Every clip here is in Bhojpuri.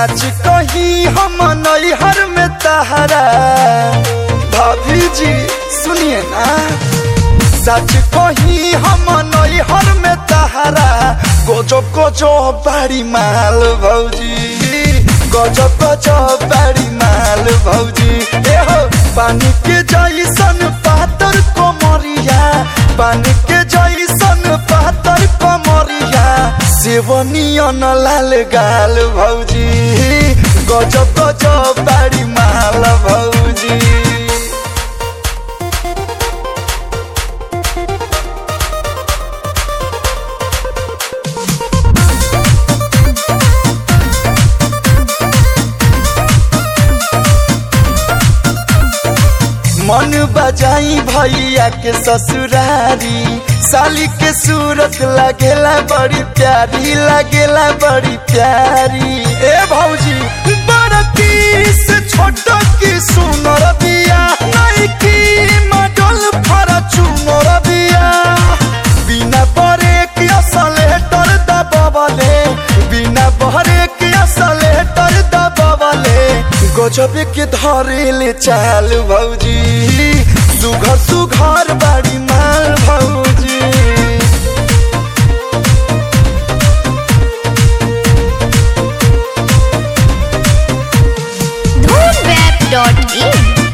सच कही हम नैहर में तहरा भाभी जी सुनिए ना सच कही हम नैहर में तहरा गोजो गोजो बाड़ी माल भौजी गजो गजो बाड़ी माल भौजी ए हो पानी के जैसन पातर कोमरिया पानी के जैसन पातर कोमरिया सेवनियन लाल गाल भौजी गजब गजब बाड़ी माल भौजी मन बजाई भैया के ससुरारी साली के सूरत लगेला बड़ी प्यारी लगेला बड़ी प्यारी ए भौजी बड़की से छोट की सुनर बिया नहीं की मडल फरा चुनर बिया बिना बरे की असलेटर दबावले बिना बरे की असलेटर दबावले गजबे के धरेले चाल भौजी सुघर सुघर बाड़ी माल भौजी धूमवेब.in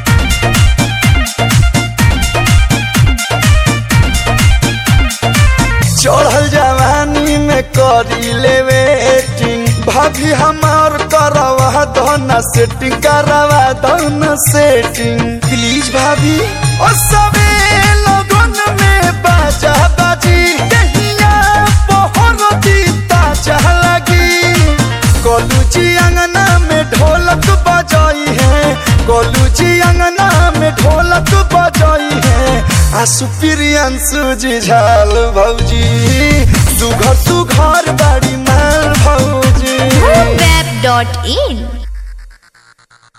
चढ़ल जवानी में करी ले वेटिंग भाभी हमार करवा दना सेटिंग करवा दना सेटिंग प्लीज भाभी ओ सबे लगन में बाजा बाजी दहिया पहर दीता चाह लगी कोलू जी अंगना में ढोलक बजाई है कोलू जी अंगना में ढोलक बजाई है आसु प्रियंसु जी झाल भौजी सुघर सुघर बाड़ी माल भौजी धूमवेब.in